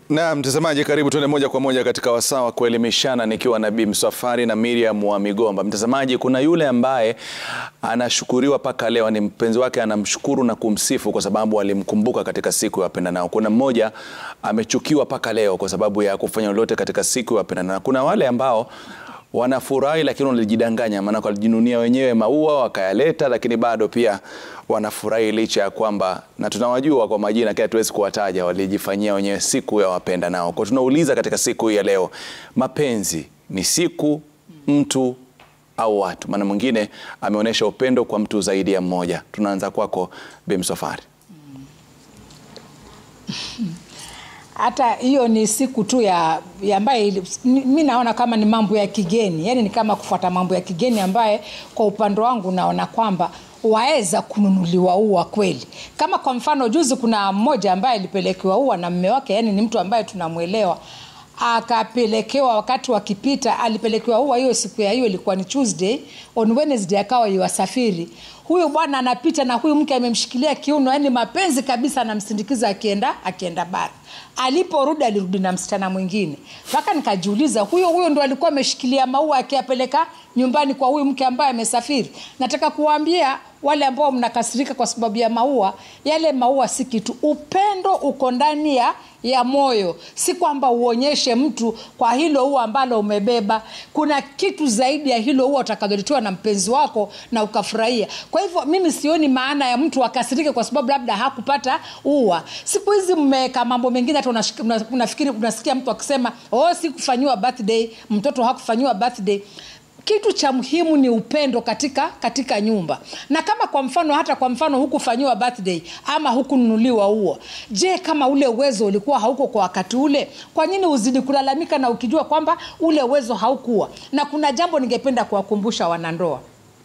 Na mtazamaji, karibu tuende moja kwa moja katika wasaa wa kuelimishana nikiwa na Bi Msafwari na Miriam wa Migomba. Mtazamaji, kuna yule ambaye anashukuriwa mpaka leo, ni mpenzi wake anamshukuru na kumsifu kwa sababu alimkumbuka katika siku ya wapendanao. Kuna mmoja amechukiwa mpaka leo kwa sababu ya kufanya lolote katika siku ya wapendanao. Kuna wale ambao wanafurahi lakini walijidanganya, maana walijinunia wenyewe maua wakayaleta, lakini bado pia wanafurahi licha ya kwamba, na tunawajua kwa majina, kila tuwezi kuwataja, walijifanyia wenyewe siku ya wapenda nao. Kwa tunauliza katika siku hii ya leo, mapenzi ni siku, mtu au watu? Maana mwingine ameonyesha upendo kwa mtu zaidi ya mmoja. Tunaanza kwako Bi Msafwari. hata hiyo ni siku tu ya, ya ambaye mi naona kama ni mambo ya kigeni, yani ni kama kufuata mambo ya kigeni ambaye kwa upande wangu naona kwamba waweza kununuliwa ua kweli. Kama kwa mfano juzi, kuna mmoja ambaye alipelekewa ua na mme wake, yani ni mtu ambaye tunamwelewa akapelekewa wakati wakipita, alipelekewa ua. Hiyo siku ya hiyo ilikuwa ni Tuesday, on Wednesday akawa yuwasafiri. Huyu bwana anapita na huyu mke amemshikilia kiuno, yani mapenzi kabisa, anamsindikiza akienda akienda bara. Aliporudi alirudi na msichana mwingine, mpaka nikajiuliza, huyo huyo ndo alikuwa ameshikilia maua akiyapeleka nyumbani kwa huyu mke ambaye amesafiri. Nataka kuwaambia wale ambao mnakasirika kwa sababu ya maua, yale maua si kitu. Upendo uko ndani ya ya moyo, si kwamba uonyeshe mtu kwa hilo ua ambalo umebeba. Kuna kitu zaidi ya hilo ua utakalolitoa na mpenzi wako na ukafurahia. Kwa hivyo mimi sioni maana ya mtu akasirike kwa sababu labda hakupata ua. Siku hizi mmeweka mambo mengine, hata unafikiri unasikia mtu akisema oh, sikufanyiwa birthday, mtoto hakufanyiwa birthday kitu cha muhimu ni upendo katika katika nyumba na kama kwa mfano hata kwa mfano hukufanyiwa birthday ama hukununuliwa ua je kama ule uwezo ulikuwa hauko kwa wakati ule kwa nini uzidi kulalamika na ukijua kwamba ule uwezo haukuwa na kuna jambo ningependa kuwakumbusha wanandoa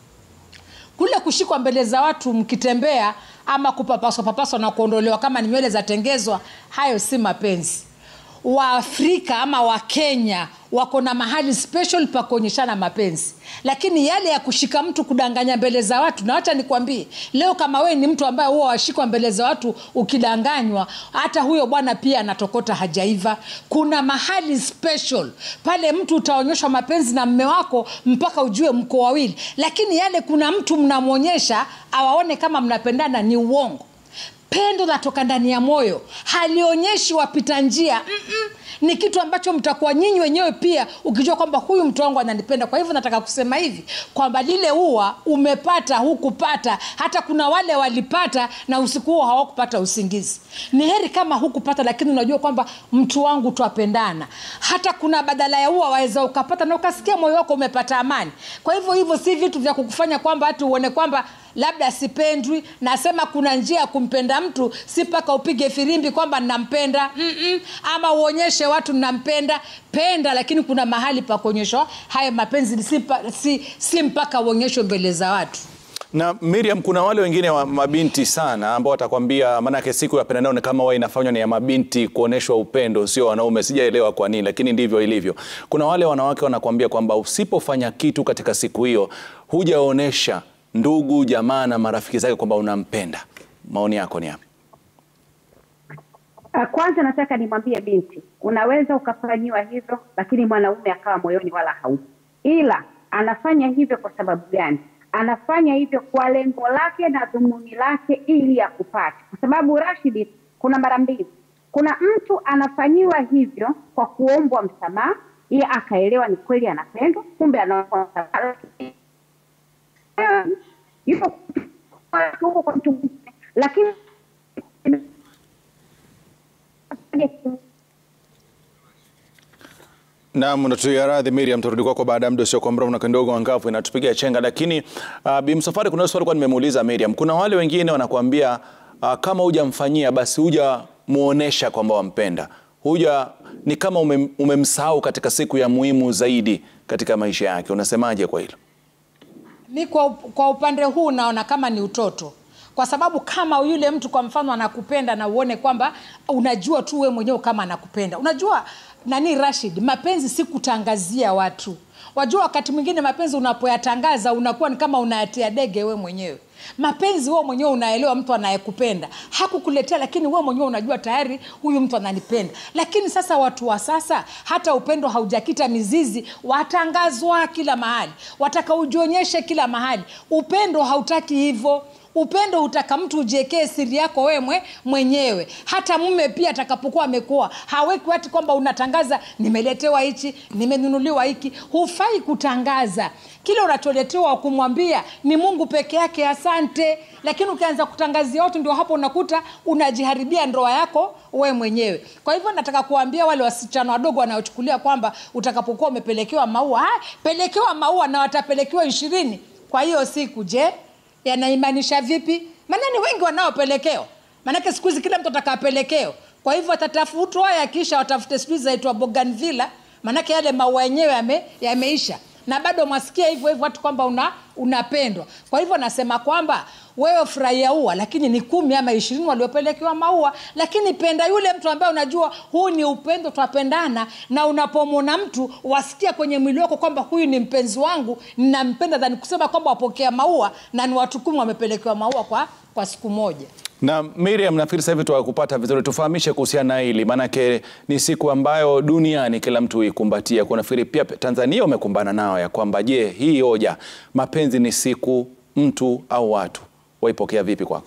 kule kushikwa mbele za watu mkitembea ama kupapaswa papaswa na kuondolewa kama ni nywele zatengezwa hayo si mapenzi waafrika ama wakenya wako na mahali special pa kuonyeshana mapenzi lakini yale ya kushika mtu kudanganya mbele za watu na wacha nikwambie leo kama wewe ni mtu ambaye huwa washikwa mbele za watu ukidanganywa hata huyo bwana pia anatokota hajaiva kuna mahali special pale mtu utaonyeshwa mapenzi na mme wako mpaka ujue mko wawili lakini yale kuna mtu mnamwonyesha awaone kama mnapendana ni uongo pendo latoka ndani ya moyo halionyeshi wapita njia Mm-mm. ni kitu ambacho mtakuwa nyinyi wenyewe pia ukijua kwamba huyu mtu wangu ananipenda kwa hivyo nataka kusema hivi kwamba lile ua umepata hukupata hata kuna wale walipata na usiku huo hawakupata usingizi ni heri kama hukupata lakini unajua kwamba mtu wangu twapendana hata kuna badala ya ua waweza ukapata na ukasikia moyo wako umepata amani kwa hivyo hivyo si vitu vya kukufanya kwamba hati uone kwamba labda sipendwi nasema kuna njia ya kumpenda mtu si mpaka upige firimbi kwamba nampenda Mm-mm. ama uonyeshe watu nampenda penda lakini kuna mahali pa kuonyeshwa haya mapenzi si, si, si mpaka uonyeshwe mbele za watu na Miriam, kuna wale wengine wa mabinti sana ambao watakwambia, maanake siku ya pendanao ni kama huwa inafanywa ni ya mabinti kuonyeshwa upendo, sio wanaume. Sijaelewa kwa nini, lakini ndivyo ilivyo. Kuna wale wanawake wanakwambia kwamba usipofanya kitu katika siku hiyo, hujaonyesha ndugu jamaa na marafiki zake kwamba unampenda. Maoni yako ni yapi? Kwanza nataka nimwambie binti, unaweza ukafanyiwa hivyo, lakini mwanaume akawa moyoni wala haupo, ila anafanya hivyo kwa sababu gani? Anafanya hivyo kwa lengo lake na dhumuni lake ili akupate, kwa sababu Rashidi, kuna mara mbili, kuna mtu anafanyiwa hivyo kwa kuombwa msamaha, yeye akaelewa ni kweli anapendwa, kumbe anaomba msamaha yupo huko kwa mtu mwingine, lakini Naam, natuia radhi Miriam, turudi kwako baada ya muda sio kwa mrefu na kidogo angavu inatupigia chenga, lakini uh, Bi Msafwari, kuna swali kwa nimemuuliza Miriam. Kuna wale wengine wanakuambia uh, kama hujamfanyia basi hujamuonesha kwamba wampenda, huja ni kama umem, umemsahau katika siku ya muhimu zaidi katika maisha yake. Unasemaje kwa hilo? mi kwa, kwa upande huu naona kama ni utoto kwa sababu kama yule mtu kwa mfano anakupenda na uone kwamba unajua tu we mwenyewe kama anakupenda unajua nani rashid mapenzi si kutangazia watu wajua wakati mwingine mapenzi unapoyatangaza unakuwa ni kama unayatia dege we mwenyewe mapenzi wewe mwenyewe unaelewa mtu anayekupenda hakukuletea lakini wewe mwenyewe unajua tayari huyu mtu ananipenda lakini sasa watu wa sasa hata upendo haujakita mizizi watangazwa kila mahali wataka ujionyeshe kila mahali upendo hautaki hivyo upendo hutaka mtu ujiekee siri yako wewe mwe, mwenyewe hata mume pia atakapokuwa amekuwa haweki wati kwamba unatangaza nimeletewa hichi nimenunuliwa hiki hufai kutangaza kile unacholetewa kumwambia ni mungu peke yake asante lakini ukianza kutangazia watu ndio hapo unakuta unajiharibia ndoa yako we mwenyewe kwa hivyo nataka kuambia wale wasichana wadogo wanaochukulia kwamba utakapokuwa umepelekewa maua ha, pelekewa maua na watapelekewa ishirini kwa hiyo siku je yanaimanisha vipi maanani wengi wanaopelekewa maanake siku hizi kila mtu atakapelekeo kwa hivyo watatafutwa yakisha watafute sijui zaitwa boganvilla maanake yale maua yenyewe yame, yameisha na bado mwasikia hivyo hivyo watu kwamba una unapendwa kwa hivyo nasema kwamba wewe furahia ua lakini ni kumi ama ishirini waliopelekewa maua lakini penda yule mtu ambaye unajua huu ni upendo twapendana na unapomwona mtu wasikia kwenye mwili wako kwamba huyu ni mpenzi wangu ninampenda dhani kusema kwamba wapokea maua na ni watu kumi wamepelekewa maua kwa, kwa siku moja Na Miriam, nafikiri sasa hivi tuwakupata vizuri, tufahamishe kuhusiana na hili, maanake ni siku ambayo duniani kila mtu huikumbatia. Kwa nafikiri pia Tanzania umekumbana nao ya kwamba je, hii hoja mapenzi ni siku, mtu au watu, waipokea vipi kwako?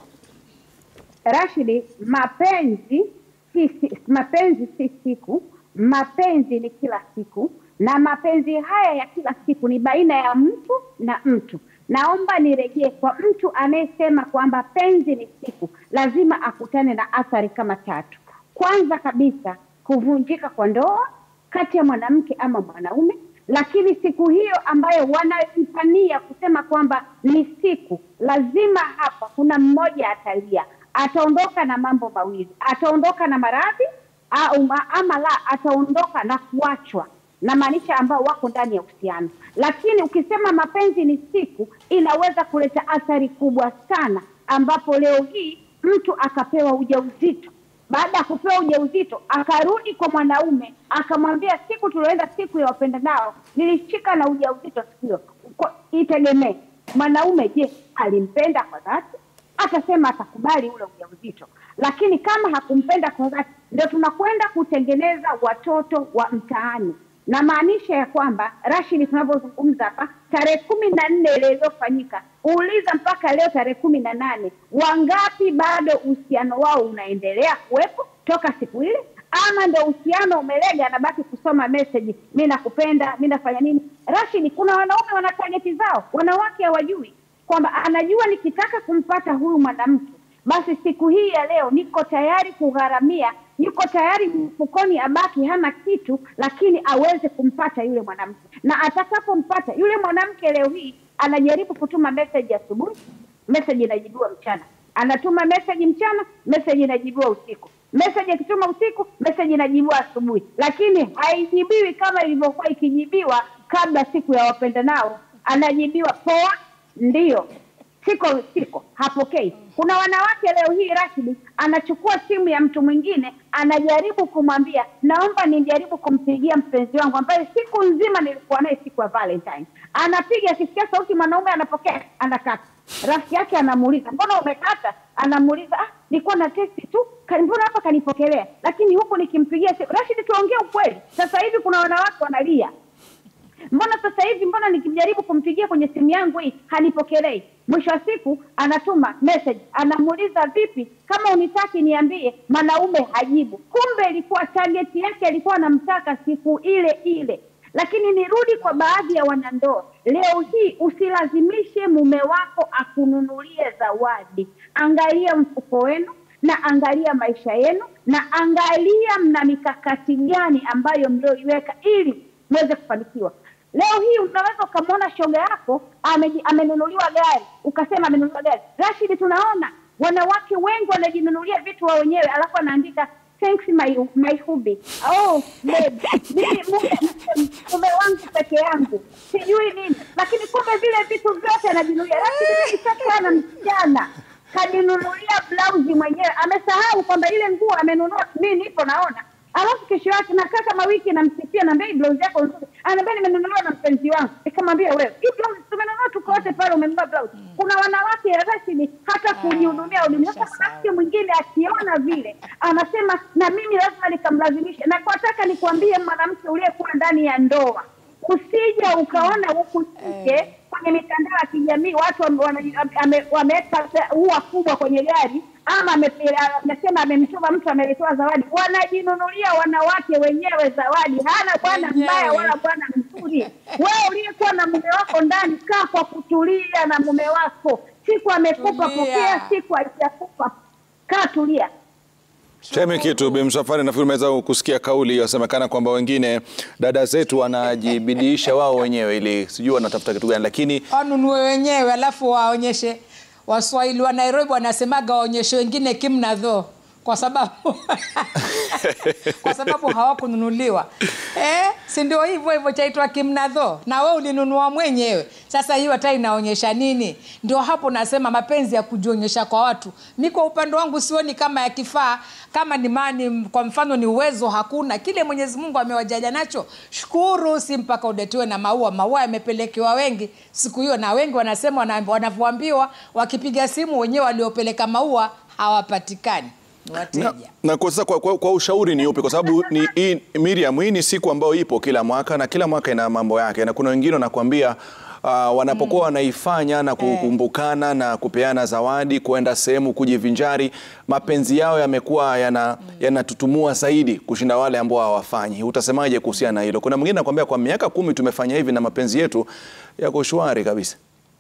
Rashidi, mapenzi si, si, mapenzi si siku, mapenzi ni kila siku, na mapenzi haya ya kila siku ni baina ya mtu na mtu. Naomba nirejee kwa mtu anayesema kwamba penzi ni siku, lazima akutane na athari kama tatu. Kwanza kabisa, kuvunjika kwa ndoa kati ya mwanamke ama mwanaume, lakini siku hiyo ambayo wanaipania kusema kwamba ni siku, lazima hapa kuna mmoja atalia, ataondoka na mambo mawili, ataondoka na maradhi au ama la, ataondoka na kuachwa na maanisha ambao wako ndani ya uhusiano. Lakini ukisema mapenzi ni siku, inaweza kuleta athari kubwa sana, ambapo leo hii mtu akapewa ujauzito baada ya kupewa ujauzito akarudi kwa mwanaume akamwambia, siku tulioenda siku ya wapenda nao nilishika na ujauzito siku hiyo. Itegemee mwanaume, je, alimpenda kwa dhati? Atasema atakubali ule ujauzito, lakini kama hakumpenda kwa dhati, ndio tunakwenda kutengeneza watoto wa mtaani na maanisha ya kwamba Rashidi, tunavyozungumza hapa, tarehe kumi na nne ile iliyofanyika, uuliza mpaka leo tarehe kumi na nane wangapi bado uhusiano wao unaendelea kuwepo toka siku ile, ama ndo uhusiano umelega, anabaki kusoma meseji, mi nakupenda, mi nafanya nini? Rashidi, kuna wanaume wana tageti zao, wanawake hawajui kwamba anajua nikitaka kumpata huyu mwanamke basi siku hii ya leo niko tayari kugharamia, yuko tayari mfukoni abaki hana kitu, lakini aweze kumpata yule mwanamke. Na atakapompata yule mwanamke, leo hii anajaribu kutuma meseji asubuhi, meseji inajibiwa mchana, anatuma meseji mchana, meseji inajibiwa usiku, meseji akituma usiku, meseji inajibiwa asubuhi, lakini haijibiwi kama ilivyokuwa ikijibiwa kabla siku ya wapendanao. Anajibiwa poa, ndiyo siko siko, hapokei. Kuna wanawake leo hii Rashidi anachukua simu ya mtu mwingine, anajaribu kumwambia naomba nijaribu kumpigia mpenzi wangu ambaye siku nzima nilikuwa naye siku ya Valentine. Anapiga, akisikia sauti mwanaume anapokea, anakata. Rafiki yake anamuuliza mbona umekata? Anamuuliza ah, nilikuwa na testi tu, mbona hapa kanipokelea, lakini huku nikimpigia simu. Rashidi, tuongee ukweli, sasa hivi kuna wanawake wanalia mbona sasa hivi, mbona nikijaribu kumpigia kwenye simu yangu hii hanipokelei? Mwisho wa siku anatuma message, anamuuliza vipi, kama unitaki niambie. Mwanaume hajibu, kumbe ilikuwa target yake, alikuwa anamtaka siku ile ile. Lakini nirudi kwa baadhi ya wanandoa leo hii, usilazimishe mume wako akununulie zawadi. Angalia mfuko wenu na angalia maisha yenu na angalia mna mikakati gani ambayo mlioiweka ili mweze kufanikiwa. Leo hii unaweza ukamwona shoga yako amenunuliwa gari, ukasema amenunuliwa gari. Rashidi, tunaona wanawake wengi wanajinunulia vitu wao wenyewe, alafu anaandika thanks my, my hubby. Oh, babe, mimi mume mume wangu peke yangu sijui nini, lakini kumbe vile vitu vyote anajinunulia. Rashidi, nilishakana msichana kajinunulia blausi mwenyewe, amesahau kwamba ile nguo amenunua. Mimi nipo naona alafu kesho yake nakaa kama wiki namsifia, naambia hii blouse yako nzuri, anaambia nimenunuliwa na mpenzi wangu. Nikamwambia wewe, hii blouse tumenunua tuko wote pale, umenunua blouse. Kuna wanawake rasmi hata kujihudumia hudumia. Sasa mwanamke mwingine akiona vile anasema na mimi lazima nikamlazimisha. Na kwa nataka nikwambie mwanamke uliyekuwa ndani ya ndoa, usije ukaona huku nje kwenye mitandao ya kijamii watu wame- wana- ame- wameweka ua kubwa kwenye gari ama ame- amesema amemtuma mtu ameletewa zawadi. Wanajinunulia wanawake wenyewe zawadi. Hana bwana Wenyewe. mbaya wala bwana mzuri. Wewe uliyekuwa na mume wako ndani, kaa kwa kutulia na mume wako. Siku amekupa Tulia. pokea, siku hajakupa kaa tulia. Seme kitu Bi Msafwari, nafikiri umeweza kusikia kauli hiyo, yasemekana kwamba wengine dada zetu wanajibidiisha wao wenyewe ili sijui wanatafuta kitu gani, lakini wanunue wenyewe alafu waonyeshe waswahili wa nairobi wanasemaga waonyeshe wengine kimnadho kwa sababu kwa sababu hawakununuliwa eh, si ndio hivyo hivyo chaitwa kimnadho na we ulinunua mwenyewe sasa hiyo hata inaonyesha nini ndio hapo nasema mapenzi ya kujionyesha kwa watu mi kwa upande wangu sioni kama ya kifaa kama ni mani kwa mfano ni uwezo hakuna kile mwenyezi mungu amewajaja nacho shukuru si mpaka udetiwe na maua maua yamepelekewa wengi siku hiyo na wengi wanasema wana- wanavyoambiwa wakipiga simu wenyewe waliopeleka maua hawapatikani ni wateja na, na kwa, sasa kwa, kwa, kwa ushauri ni upi? Kwa sababu ni hii, Miriam, hii ni siku ambayo ipo kila mwaka na kila mwaka ina mambo yake, na kuna wengine wanakuambia uh, wanapokuwa wanaifanya na kukumbukana na kupeana zawadi, kuenda sehemu kujivinjari, mapenzi yao yamekuwa yana yanatutumua zaidi kushinda wale ambao hawafanyi. Utasemaje kuhusiana na hilo? Kuna mwingine anakuambia kwa miaka kumi tumefanya hivi na mapenzi yetu yako shwari kabisa.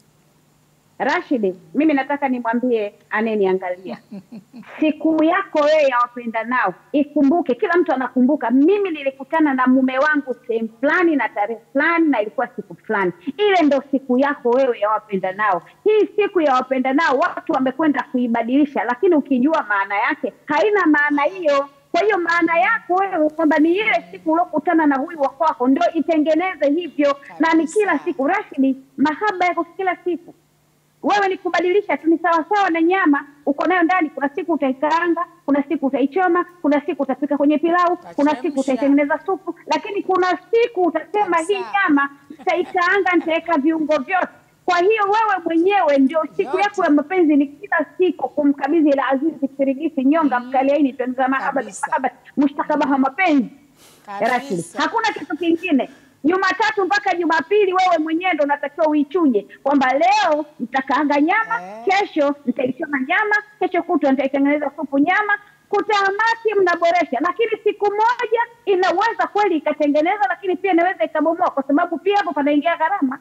Rashidi, mimi nataka nimwambie anayeniangalia, siku yako wewe ya wapenda nao ikumbuke. Kila mtu anakumbuka, mimi nilikutana na mume wangu sehemu fulani na tarehe fulani na ilikuwa siku fulani. Ile ndo siku yako wewe ya wapenda nao. Hii siku ya wapenda nao watu wamekwenda kuibadilisha, lakini ukijua maana yake haina maana hiyo. Kwa hiyo maana yako wewe kwamba ni ile siku uliokutana na huyu wa kwako ndio itengeneze hivyo, na ni kila siku. Rashidi, mahaba yako kila siku wewe ni kubadilisha tu, ni sawasawa na nyama uko nayo ndani. Kuna siku utaikaanga, kuna siku utaichoma, kuna siku utapika kwenye pilau, kuna siku Utachemsha. utaitengeneza supu, lakini kuna siku utasema hii Kabisa. nyama nitaikaanga, nitaweka viungo vyote. Kwa hiyo wewe mwenyewe ndio siku Yote. yako ya mapenzi, ni kila siku kumkabidhi ila azizi kirigisi nyonga mkaliaini tuenza mahaba Kabisa. mahaba mushtakabaha mapenzi Kabisa. Rashid. Hakuna kitu kingine. Jumatatu mpaka Jumapili wewe mwenyewe ndo unatakiwa uichuje kwamba leo nitakaanga nyama Eh. kesho nitaichoma nyama, kesho kutwa nitaitengeneza supu nyama. Kutamaki mnaboresha, lakini siku moja inaweza kweli ikatengeneza, lakini pia inaweza ikabomoa, kwa sababu pia hapo panaingia gharama.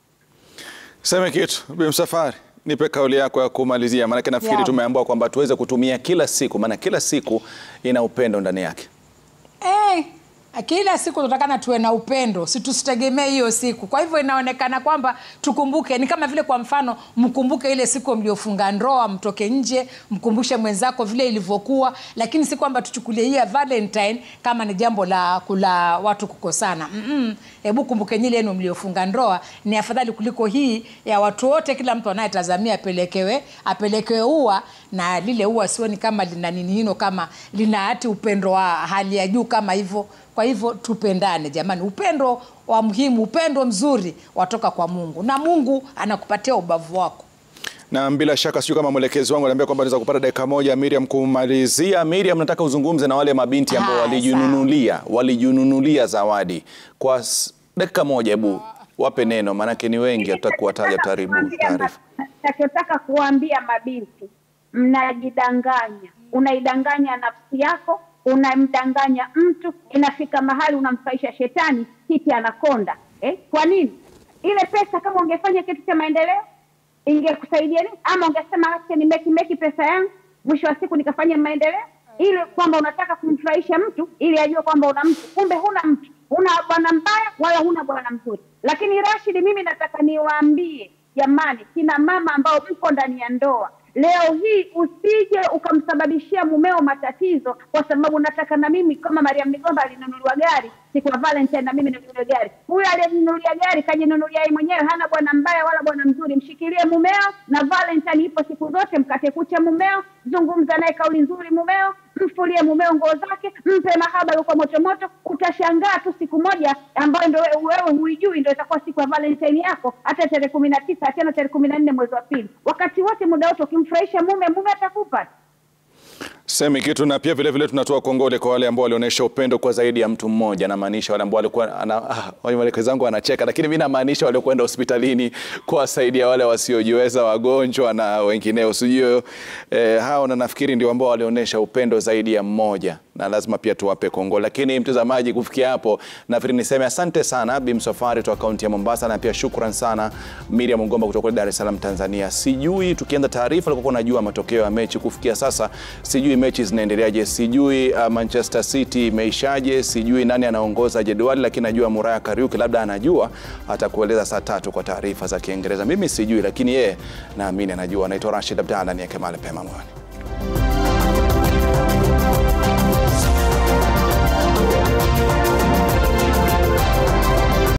Seme kitu Bi Msafwari, nipe kauli yako ya kumalizia, maanake nafikiri Yeah. tumeambiwa kwamba tuweze kutumia kila siku, maana kila siku ina upendo ndani yake. Eh, kila siku tunatakana tuwe na upendo si tusitegemee hiyo siku kwa hivyo inaonekana kwamba tukumbuke ni kama vile kwa mfano mkumbuke ile siku mliofunga ndoa mtoke nje mkumbushe mwenzako vile ilivyokuwa lakini si kwamba tuchukulie hii ya valentine kama ni jambo la kula watu kukosana Mm-mm. hebu kumbukeni ile yenu mliofunga ndoa ni afadhali kuliko hii ya watu wote kila mtu anayetazamia apelekewe apelekewe ua na lile ua sioni kama lina nini hino kama lina hati upendo wa hali ya juu kama hivyo kwa hivyo tupendane jamani upendo wa muhimu upendo mzuri watoka kwa mungu na mungu anakupatia ubavu wako Na bila shaka sijui kama mwelekezi wangu aliambia kwamba naweza kupata dakika moja Miriam kumalizia. Miriam, nataka uzungumze na wale mabinti ambao Ah, walijinunulia walijinunulia zawadi kwa s- dakika moja, hebu wape neno, maanake ni wengi, hatutaki kuwataja taribu taarifa. nachotaka kuwaambia mabinti mnajidanganya unaidanganya nafsi yako unamdanganya mtu inafika mahali unamfaisha shetani kiti anakonda eh? kwa nini ile pesa kama ungefanya kitu cha maendeleo ingekusaidia nini ama ungesema acha ni meki meki pesa yangu mwisho wa siku nikafanya maendeleo ili kwamba unataka kumfurahisha mtu ili ajue kwamba una mtu kumbe huna mtu huna bwana mbaya wala huna bwana mzuri lakini rashidi mimi nataka niwaambie jamani kina mama ambao mko ndani ya ndoa leo hii usije ukamsababishia mumeo matatizo kwa sababu nataka na mimi kama mariam migomba alinunuliwa gari siku ya Valentine na mimi ninunue gari. Huyo aliyenunulia gari kajinunulia yeye mwenyewe, hana bwana mbaya wala bwana mzuri. Mshikilie mumeo, na Valentine ipo siku zote. Mkate kucha mumeo, zungumza naye kauli nzuri mumeo, mfulie mumeo nguo zake, mpe mahaba yuko moto moto. Utashangaa tu siku moja ambayo ndo wewe wewe huijui, ndo itakuwa siku ya Valentine yako, hata tarehe kumi na tisa tena tarehe kumi na nne mwezi wa pili. Wakati wote, muda wote, ukimfurahisha mume, mume atakupa Semi kitu na pia vile vile tunatoa kongole kwa wale ambao walionyesha upendo kwa zaidi ya mtu mmoja. Namaanisha wale ambao walikuwa ana ah, wale zangu anacheka, lakini mimi namaanisha wale kwenda hospitalini kuwasaidia wale wasiojiweza, wagonjwa na wengineo, sijui eh, hao, na nafikiri ndio ambao walionyesha upendo zaidi ya mmoja, na lazima pia tuwape kongole. Lakini mtazamaji, kufikia hapo nafikiri niseme asante sana Bi Msafwari kutoka kaunti ya Mombasa, na pia shukran sana Miriam Mgomba kutoka Dar es Salaam Tanzania. Sijui tukianza taarifa alikuwa unajua matokeo ya mechi kufikia sasa, sijui mechi zinaendeleaje, sijui uh, Manchester City imeishaje, sijui nani anaongoza jedwali, lakini najua Muraya Kariuki labda anajua, atakueleza saa tatu kwa taarifa za Kiingereza. Mimi sijui, lakini yeye naamini anajua. Naitwa Rashid Abdalla, ni Kemale Pema Mwani.